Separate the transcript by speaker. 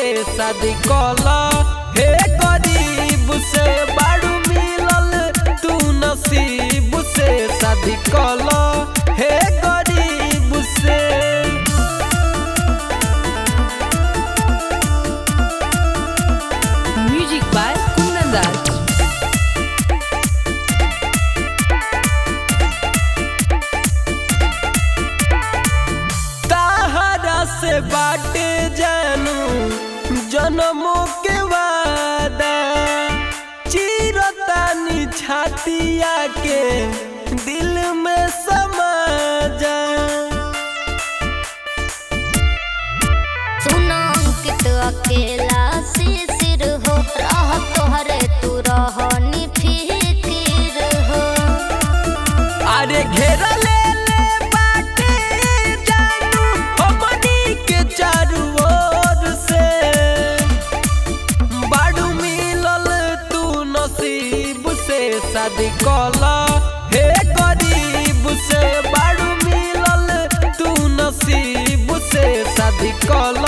Speaker 1: शादी कला हे गरीब से बाड़ू मिलल तू नसीब से शादी कला हे गरीब से
Speaker 2: Music by Kundan Raj.
Speaker 1: ताहरा से बाटे जानू जन्मों के वादा चिरतानी छातिया के दिल में समा जा
Speaker 3: सुना अंकित अकेला शिशिर हो रह तोहरे तू रहनी फिकिर हो
Speaker 1: अरे घेरा ले ले बाटे जानू हमनी के चारू ओर से बाड़ू मिलल तू नसीब से शादी कला हे गरीब से बाड़ू मिलल तू नसीब से शादी कला